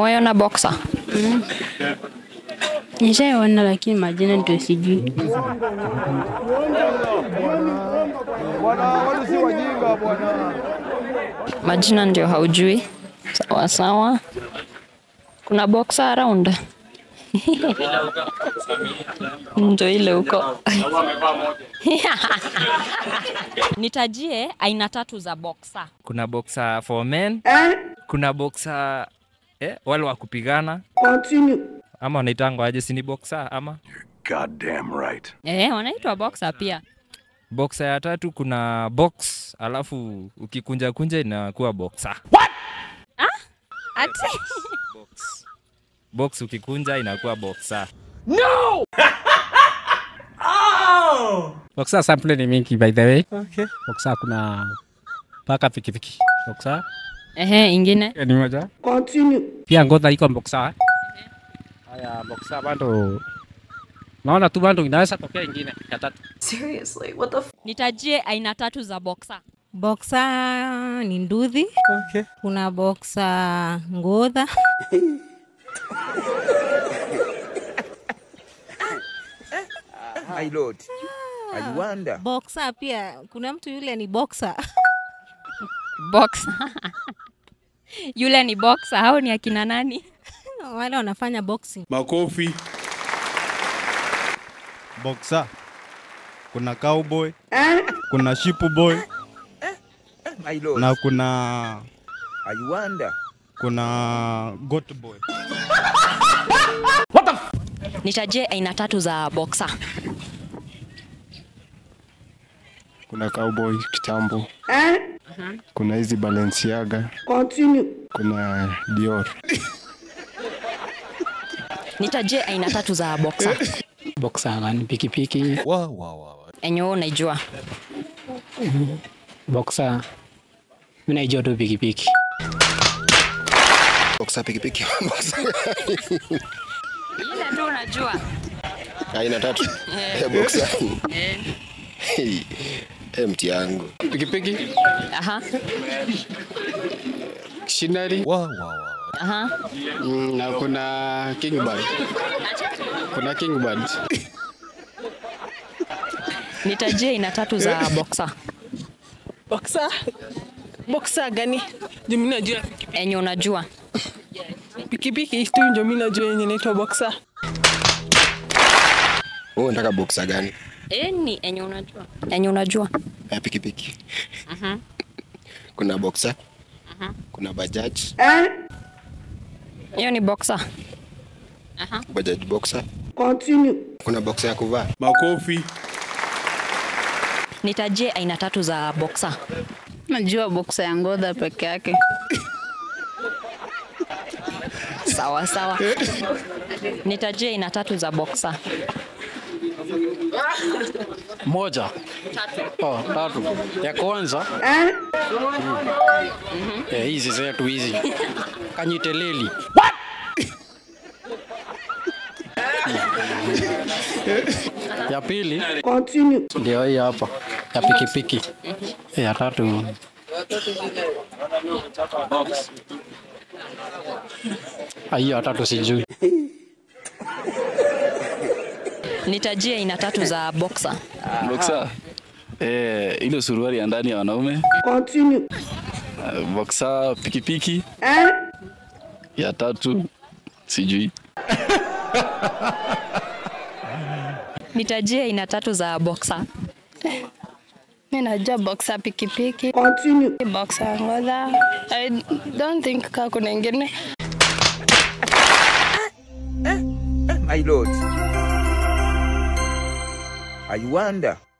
Umewaiona boxer? Nishaiona lakini majina ndio sijui. Bwana, watu si wajinga bwana. Majina ndio haujui? Sawa sawa. Kuna boxer around? Ndio ile huko. Nitajie aina tatu za boxer. kuna boxer for men kuna boxer eh, wale wa kupigana ama wanaitangwa aje sini boxer ama Goddamn right. Eh, wanaitwa boxer pia. boxer ya tatu kuna box alafu ukikunja kunja inakuwa boxer Ati box ukikunja inakuwa boxer Boxer sample ni mingi by the way. Okay. Boxer kuna paka pikipiki. Boxer ehe, ingine ni moja. Continue. Pia ngoza iko boxer. Haya boxer bado naona tu bado inaweza tokea ingine ya tatu. nitajie aina tatu za boxer. Boxer ni nduthi. Okay. Kuna boxer ngodha. My lord. I wonder. Boxer pia kuna mtu yule ni boxer. Boxer. Yule ni boxer, hao ni akina nani? Wale wanafanya boxing. Makofi. boxer, kuna cowboy, kuna sheep boy My lord. na kuna I wonder. kuna goat boy. Nitajie aina tatu za boxer. kuna cowboy kitambo kuna hizi Balenciaga kuna Dior Nitajie aina tatu za boxer. Boxer ni pikipiki. Enye wewe unaijua. Boxer mimi naijua tu pikipiki. boxer pikipiki Ile tu unajua. aina tatu Eh, boxer Hey, eh, mti yangu pikipiki Aha. Shinari Aha. mm, na kuna Kingbird. Kuna Kingbird. Nitajie aina tatu za boxer. Boxer? Boxer gani? Ndio mimi najua Enye unajua. pikipiki tu ndio mimi najua yenye inaitwa boxer. wewe unataka boxer gani Eni enye unajua. Enye unajua. ya pikipiki Aha. kuna boxer kuna bajaj Hiyo ni boxer. Aha. bajaj boxer kuna boxer ya kuvaa Makofi. Nitajie aina tatu za boxer. Najua boxer ya ngodha peke yake. Sawa sawa. Nitajie aina tatu za boxer. Moja. Oh, tatu. Ya kwanza. Eh, hizi zetu hizi. Kanyiteleli. Ya pili ndio hii hapa ya pikipiki. Ya tatu Ah, hiyo ya tatu sijui. Nitajie aina tatu za boxer. Boxer. Eh, ile suruali ya ndani ya wanaume. Eh, Boxer pikipiki. Ya tatu sijui. Nitajie aina tatu za boxer. Mimi najua boxer pikipiki. Boxer ngodha. I don't think kaa kuna ingine. My lord. I wonder.